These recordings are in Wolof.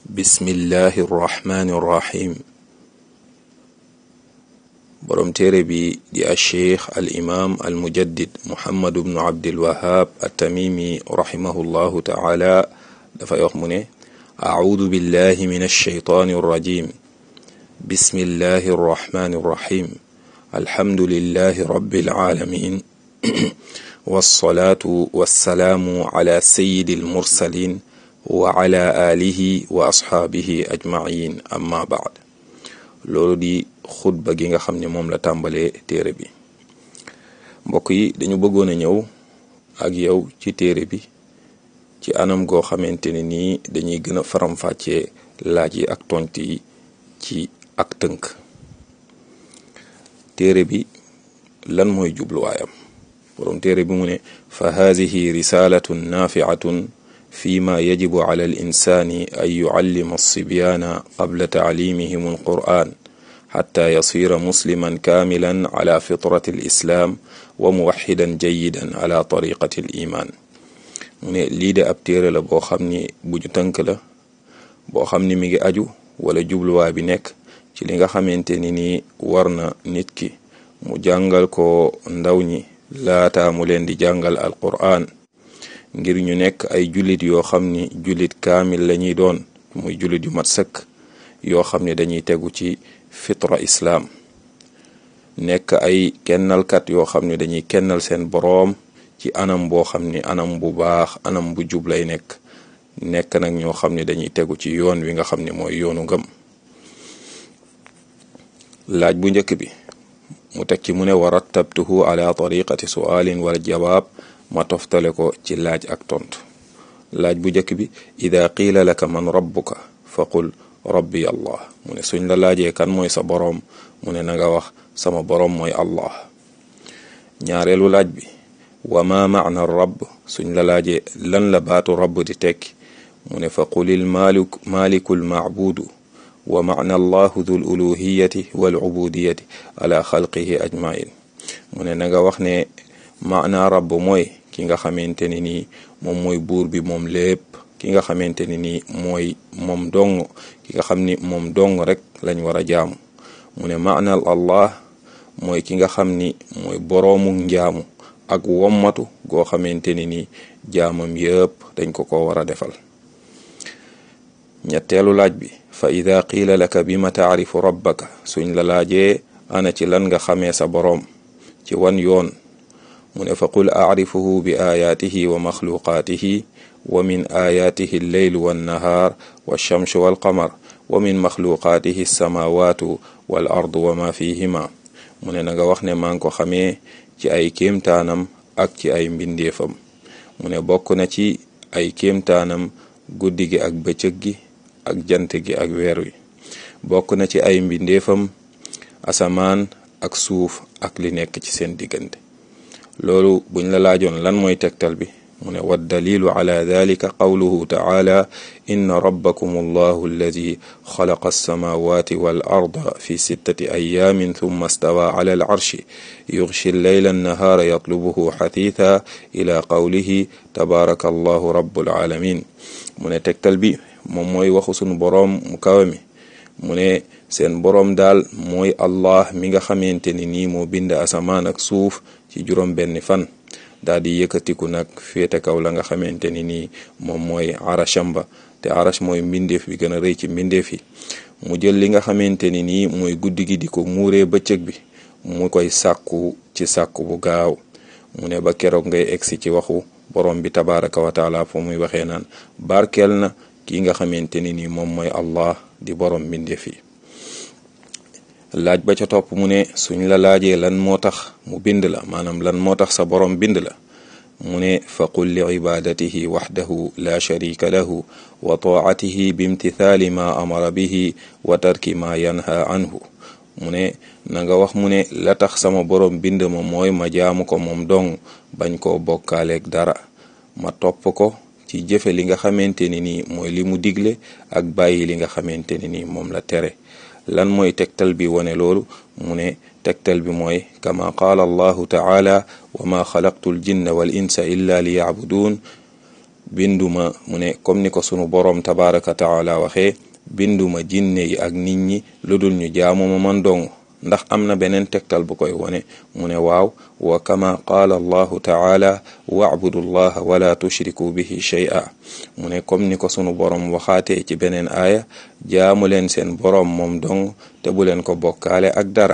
bismillahi irrahmani irrahim boroom téere bi di alcheikh al imam al mujaddid muhammadu bnu abdilwahab attamimi rahimahullahu taala dafay wax mu ne acuudu billahi min alsheytaani irrajim bismillahi irrahmani irrahim alhamdulillahi rabbil alamin wasalaatu wasalaamu ala sayyidi almursalin wa ala alihi wa asxaabihi ajmain amma baad loolu di xutba gi nga xam ne moom la tàmbalee téere bi mbokk yi dañu bëggoon a ñëw ak yow ci téere bi ci anam goo xamante ne nii dañuy gën a faram-fàccee laaj yi ak tont yi ci ak tënk téere bi lan mooy jubluwaayam borom téere bi mu ne fa haadihi risalatun nafiatun fi ma yajibu ala al insani an yucallima alsibyaana qabla taclimihim alquran xata yasira musliman kaamilan ala fitrati alislam wa muwaxidan jayidan ala tariqati aliman mu ne lii de ab téere la boo xam ni bu ñu tënk la boo xam ni mi ngi aju wala jubluwaay bi nekk ci li nga xamante ni nii war na nit ki mu jàngal ko ndaw ñi laata mu leen di jàngal alquran ngir ñu nekk ay jullit yoo xam ni jullit kaamil la ñuy doon muy jullit yu mat sëkk yoo xam ne dañuy tegu ci fitra islaam nekk ay kennalkat yoo xam ne dañuy kennal seen boroom ci anam boo xam ni anam bu baax anam bu jub lay nekk nekk nag ñoo xam ne dañuy tegu ci yoon wi nga xam ne mooy yoonu ngëm laaj bu njëkk bi mu teg ci mu ne wa rattabtuhu ala tariqati sualin wal jawaab ma toftale ko ci laaj ak tontu laaj bu njëkk bi ida qiila laka man rabbuka fa qul rabbi allah mu ne suñ la laajee kan mooy sa boroom mu ne na nga wax sama boroom mooy allah ñaareelu laaj bi wa ma maana rabb suñ la laajee lan la baatu rabb di tekki mu ne fa qulil malik malikul maabudu wa maana allahu dul uluhiyati wal ubudiyati ala xalqihi ajmain mu ne na nga wax ne maana rabb mooy ki nga xamante ne nii moom mooy buur bi moom lépp ki nga xamante ne nii mooy moom dong ki nga xam ni moom dong rek lañ war a jaamu mu ne maanal allah mooy ki nga xam ni mooy boroomu njaamu ak wommatu goo xamante ni nii jaamam yëpp dañ ko ko war a defal ñetteelu laaj bi fa ida qiila laka bi ma taarifu rabbaka suñ la laajee ana ci lan nga xamee sa boroom ci wan yoon mu ne fa qul acrifuhu bi aayaatihi wa maxluqaatihi wa min aayaatihi alleylu wannahaar walchamsu walqamar wa min maxluqaatihi alsamaawaatu wal ardu wa ma fihima mu ne na nga wax ne maa ngi ko xamee ci ay kéemtaanam ak ci ay mbindeefam mu ne bokk na ci ay kéemtaanam guddi gi ak bëccëg gi ak jant gi ak weer wi bokk na ci ay mbindeefam asamaan ak suuf ak li nekk ci seen diggante loolu buñ la laajoon lan mooy tegtal bi mu ne wa dalilu ala dalika qawluhu taala inna rabbakum allahu alladi xalaqa alsamawati wal arda fi sittati ayaamin thumma stawa ala al arshi yughshi alleyla annahaara yatlubuhu xatitha ila qawlihi tabaraka allahu rabbul alamin mu ne tegtal bi moom mooy waxu sunu boroom mu kawe mi mu ne seen boroom daal mooy allah mi nga xamante ni nii moo bind asamaan ak suuf ci juróom benni fan daal di yëkkatiku nag féete kaw la nga xamante ni nii moom mooy arasham ba te arash mooy mbindeef bi gën a rëy ci mbindeef yi mu jël li nga xamante ni nii mooy guddi gi di ko muuree bëccëg bi mu koy sàkku ci sàkku bu gaaw mu ne ba keroog ngay egsi ci waxu borom bi tabaraka wa taala fo muy waxee naan barkeel na ki nga xamante ni nii moom mooy allah di borom mbindeef yi laaj ba ca topp mu ne suñ la laajee lan moo tax mu bind la maanaam lan moo tax sa borom bind la mu ne fa qul li ibadatihi waxdahu la sharika lahu wa taatihi bimtithaali ma amara bihi wa tarki ma yanha anhu mu ne na nga wax mu ne la tax sama borom bind ma mooy ma jaamu ko moom dong bañ koo bokkaaleeg dara ma topp ko ci jëfe li nga xamante ni nii mooy li mu digle ak bàyyi li nga xamante ni nii moom la tere lan mooy tegtal bi wane loolu mu ne tegtal bi mooy kama qaala allahu taala wa ma xalaqtu l jinna wal insa illa li yacbuduun binduma mu ne comme ni ko sunu boroom tabaraka taala waxee binduma jinne yi ak nit ñi lu dul ñu jaamu ma man dong ndax am na beneen tegtal bu koy wone mu ne waaw wa kama qaala allahu taala wa'budu llaha wala tushriku bihi shay'a mu ne comme ni ko sunu boroom waxaatee ci beneen aaya jaamu leen seen boroom moom dong te bu leen ko bokkaale ak dara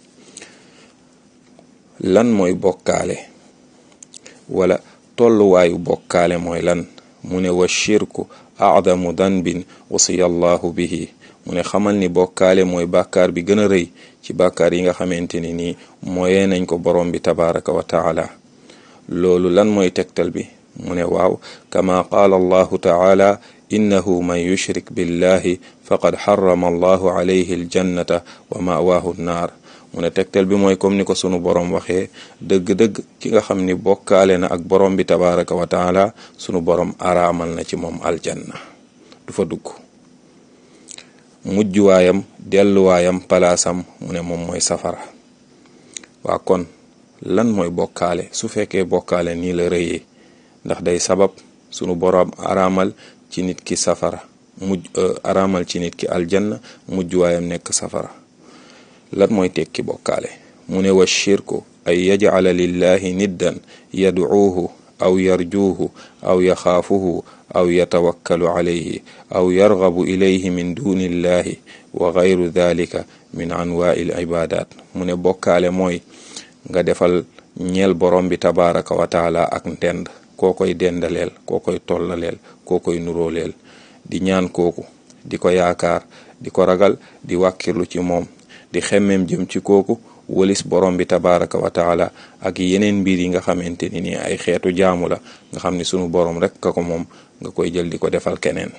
lan mooy bokkaale wala tolluwaayu bokkaale mooy lan mu ne wa shirku a'damu danbin wasiya allahu bihi mu ne xamal ni bokkaale mooy bàkkaar bi gën a rëy ci bàkkaar yi nga xamante ni nii mooyee nañ ko borom bi tabaraka wa taala loolu lan mooy tegtal bi mu ne waaw kama qaala allahu taala innahu man yushrik billahi faqad xarama allahu alayhi aljannata wa mawaahu nnaar mu ne tegtal bi mooy comme ni ko sunu borom waxee dëgg-dëgg ki nga xam ni bokkaale na ak borom bi tabaraka wa taala sunu borom araamal na ci moom aljanna du fa dugg mujjuwaayam delluwaayam palaasam mu ne moom mooy safara waa kon lan mooy bokkaale su fekkee bokkaale nii la rëyee ndax day sabab sunu borom araamal ci nit ki safara mujj araamal ci nit ki aljanna mujjuwaayam nekk safara lan mooy tekki bokkaale mu ne wa shirku ay yajcala lillahi niddan yadcuuhu aw yarjuuhu aw yaxaafuhu aw yatawakkalu calayhi aw yargabu ilayhi min duni illahi wa gayru dalika min anwaai l ibadat mu ne bokkaale mooy nga defal ñeel borom bi tabaraka wa taala ak ndend koo koy dendaleel koo koy tollaleel koo koy nuróoleel di ñaan kooku di ko yaakaar di ko ragal di wàkkirlu ci moom di xemmem jëm ci kooku walis borom bi tabaraka wa taala ak yeneen mbir yi nga xamante ni nii ay xeetu jaamu la nga xam ni sunu borom rek ka ko moom nga koy jël di ko defal keneen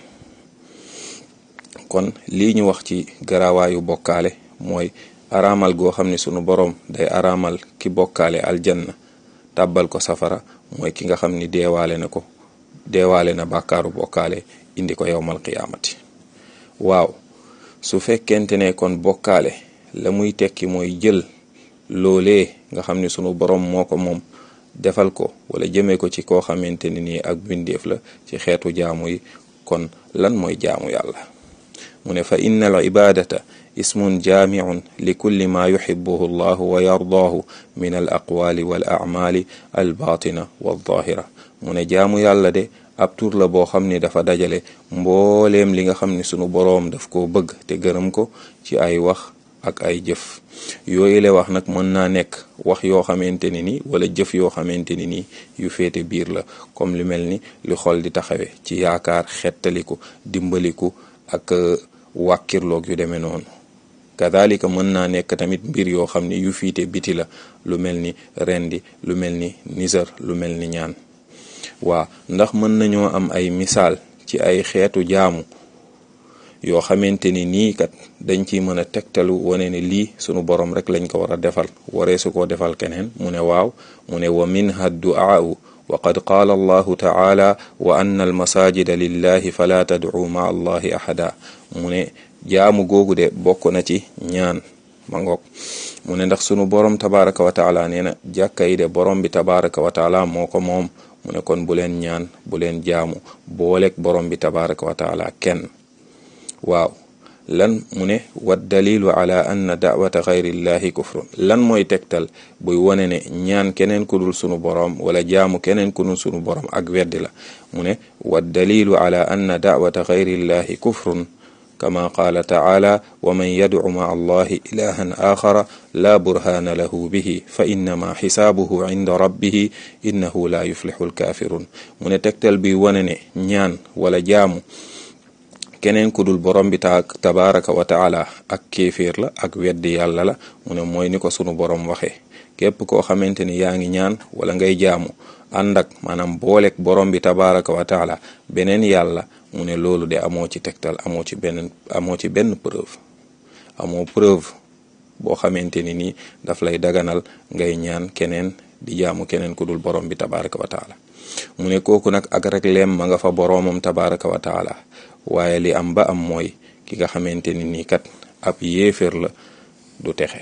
kon lii ñu wax ci garawaayu bokkaale mooy araamal goo xam ni sunu borom day araamal ki bokkaale aljanna tàbbal ko safara mooy ki nga xam ni deewaale na ko deewaale na bàkkaaru bokkaale indi ko yowmal qiyaamati waaw su fekkente ne kon bokkaale la muy tekki mooy jël loolee nga xam ni sunu borom moo ko moom defal ko wala jëmee ko ci koo xamante ni nii ak bindeef la ci xeetu jaamu yi kon lan mooy jaamu yàlla mu ne fa inna al ibadata ismun jaamiun li kulli ma yuxibuhu allahu wa yardaahu min al aqwaali wal acmaali al baatina wal zaahira mu ne jaamu yàlla de ab tur la boo xam ni dafa dajale mbooleem li nga xam ni sunu boroom daf koo bëgg te gërëm ko ci ay wax ak ay jëf yooyu le wax nag mën naa nekk wax yoo xamante ni ni wala jëf yoo xamante ni nii yu féete biir la comme li mel ni li xol di taxawe ci yaakaar xettaliku dimbaliku ak wàkkirloog yu demee noonu kadalika mën naa nekk tamit mbir yoo xam ni yu fiite biti la lu mel ni rendi lu mel ni nisar lu mel ni ñaan waa ndax mën nañoo am ay misaal ci ay xeetu jaamu yoo xamante ni nii kat dañ ciy mën a tegtalu wane ne lii sunu borom rek lañ ko war a defal waree su koo defal keneen mu ne waaw mu ne wa minha duaau wa qad qaala allahu taala wa anna almasajida lillahi fala tad'u ma allahi ahada mu ne jaamu googu de bokk na ci ñaan ma ngoog mu ne ndax sunu borom tabaraka wa taala nee na jàkka yi de borom bi tabaraka wa taala moo ko moom mu ne kon bu leen ñaan bu leen jaamu booleeg borom bi tabaraka wa taala kenn waaw lan mu ne wa dalilu ala anna dawata xayrillahi kufrun lan mooy tegtal buy wone ne ñaan keneen ku dul sunu borom wala jaamu keneen ku dul sunu borom ak weddi la mu ne wa dalilu ala anna dawata xayrillahi kufrun kama qaala taala wa man yadcu maa allahi ilahan axara laa burhaana lahu bihi fa innama xisaabuhu inda rabbihi innahu laa yuflixu alkaafirun mu ne tegtal bi wane ne ñaan wala jaamu keneen ku dul borom bi ta tabaraka wa taala ak kéeféer la ak weddi yàlla la mu ne mooy ni ko sunu borom waxee képp koo xamante ni yaa ngi ñaan wala ngay jaamu ànd ak maanaam booleeg borom bi tabaraka wa taala beneen yàlla mu ne loolu de amoo ci tegtal amoo ci benn amoo ci benn preuve amoo preuve boo xamante ni nii daf lay daganal ngay ñaan keneen di jaamu keneen ku dul borom bi tabaraka wa taala mu ne kooku nag ak rek leem ma nga fa boroomam tabaraka wa taala waaye li am ba am mooy ki nga xamante ni nii kat ab yéeféer la du texe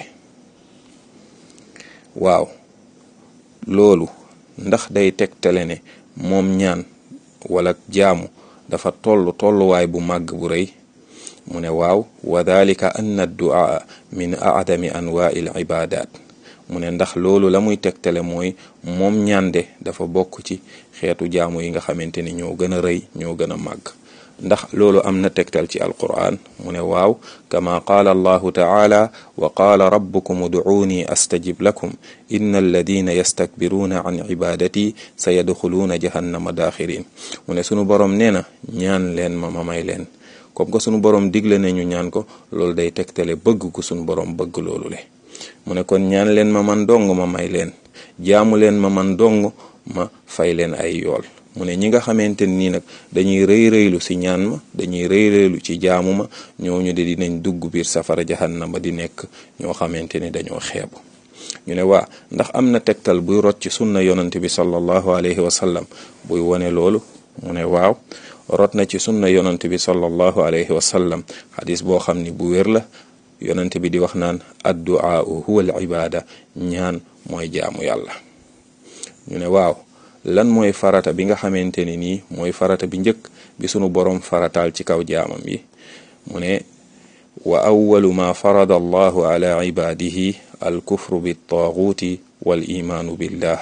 waaw loolu ndax day tegtale ne moom ñaan wala jaamu dafa toll tolluwaay bu màgg bu rëy mu ne waaw wa dalika anna adduaa min aadami anwaai l ibadat mu ne ndax loolu la muy tegtale mooy moom ñande dafa bokk ci xeetu jaamu yi nga xamante ni ñoo gën a rëy ñoo gën a màgg ndax loolu am na tegtal ci alquran mu ne waaw kama qaala allahu taala wa qaala rabbukum uduuni astajib lakum inna alladina yastakbiruuna an ibadati sa yadxuluuna jahannama daaxirin mu ne sunu borom nee na ñaan leen ma ma may leen comme que sunu borom digle ne ñu ñaan ko loolu day tegtale bëgg ko sunu borom bëgg loolu le mu ne kon ñaan leen ma man dong ma may leen jaamu leen ma man dong ma fay leen ay yool mu ne ñi nga xamante nii nag dañuy rëy rëylu si ñaan ma dañuy rëy rëylu ci jaamu ma ñooñu de dinañ dugg biir safara jahannama di nekk ñoo xamante ni dañoo xeebu ñu ne waa ndax am na tegtal buy rot ci sunna yonante bi sallallahu alayhi wa sallam buy wone loolu mu ne waaw rot na ci sunna yonante bi sallallahu alayhi wa sallam xadis boo xam ni bu wér la yonante bi di wax naan adduaa huwa al ibada ñaan mooy jaamu yàlla ñu ne waaw lan mooy farata bi nga xamante ni nii mooy farata bi njëkk bi sunu borom farataal ci kaw jaamam yi mu ne wa awalu ma farada allahu ala ibadihi al kufru bi taaguuti wal imaanu billah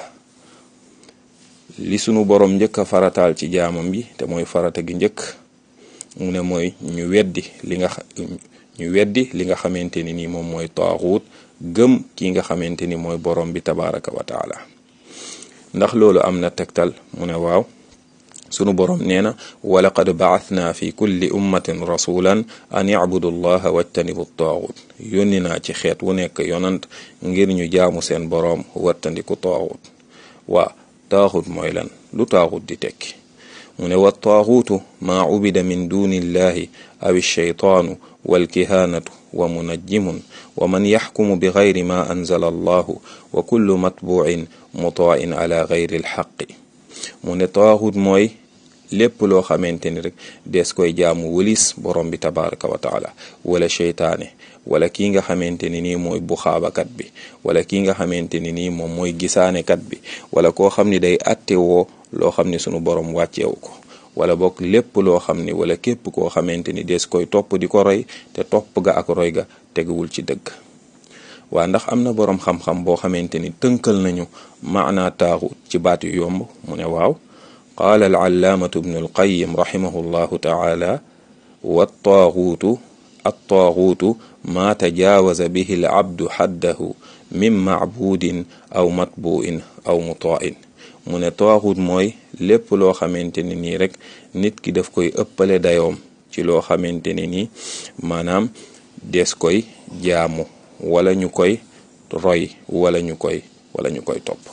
li sunu borom njëkk a farataal ci jaamam yi te mooy farata gi njëkk mu ne mooy ñu weddi li nga ñu weddi li nga xamante ni nii moom mooy taaguut gëm ki nga xamante ni mooy borom bi tabaraka wa taala ndax loolu am na tegtal mu ne waaw sunu borom nee na walaqad baathna fi kulli ummatin rasulan an ibudu llaha wajtanibu taaxut yónni naa ci xeet wu nekk yonant ngir ñu jaamu seen boroom wattandiku taaxut waa taaxut mooy lan lu taaxut di tekki mu ne wa taaxuutu maa ubida min duni illahi aw alcheytaanu walkihaanatu wa munajjimun wa man yaxkumu bi gayri ma anzala allahu wa kullu matbuin mutain ala gayri alxaqi mu ne taaxut mooy lépp loo xamante ni rek des koy jaamu wëlis borom bi tabaraka wa taala wala cheytaane wala kii nga xamante ni nii mooy buxaabakat bi wala kii nga xamante ni nii moom mooy gisaanekat bi wala koo xam ni day atte woo loo xam ni sunu borom wàcceewu ko wala bokk lépp loo xam ni wala képp koo xamante ni des koy topp di ko roy te topp ga ak roy ga teguwul ci dëgg waa ndax am na boroom xam-xam boo xamante ni tënkal nañu maanaa taaxut ci baat yu yomb mu ne waaw qaala alallaamatu bnu alqayim raximahu llahu taala wattaaxuutu attaaxuutu maa tajaawaza bihi alabdu xaddahu min macbuudin aw matbuin aw mutain mu ne taaxut mooy lépp loo xamante ne nii rek nit ki daf koy ëppale dayoom ci loo xamante ne nii maanaam des koy jaamu wala ñu koy roy wala ñu koy wala ñu koy topp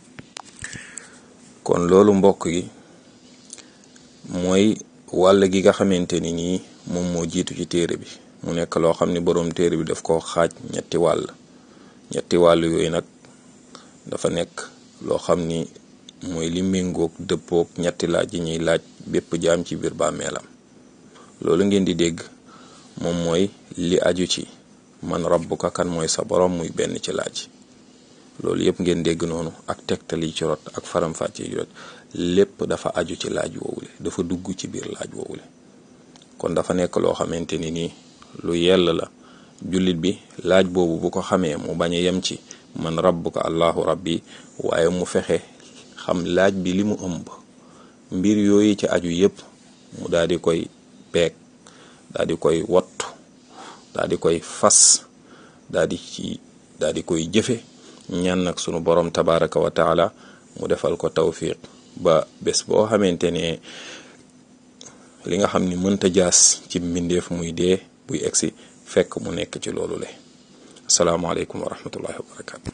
kon loolu mbokk yi mooy wàll gi nga xamante ni nii moom moo jiitu ci téere bi mu nekk loo xam ni boroom téere bi daf ko xaaj ñetti wàll ñetti wàll yooyu nag dafa nekk loo xam ni mooy li méngoog dëppoog ñetti laaj yi ñuy laaj bépp jaam ci biir bàmmeelam loolu ngeen di dégg moom mooy li aju ci man rabbuka kan mooy sa borom muy benn ci laaj loolu yëpp ngeen dégg noonu ak tegtal yi ci rot ak faram-fàcce yi rot lépp dafa aju ci laaj woowule dafa dugg ci biir laaj woowule kon dafa nekk loo xamante ni nii lu yell la jullit bi laaj boobu bu ko xamee mu bañ a yem ci man rabbuka allahu rabbi waaye mu fexe xam laaj bi li mu ëmb mbir yooyu ci aju yëpp mu daal di koy peeg daal di koy wottu daal di koy fas daal di ci daal di koy jëfe ñaan nag sunu borom tabaraka wa taala mu defal ko tawfiq ba bés boo xamante ne li nga xam ni mënta jaas ci mbindeef muy dee buy egsi fekk mu nekk ci loolu le asalaamaaleykum wa rahmatullahi wa barakatu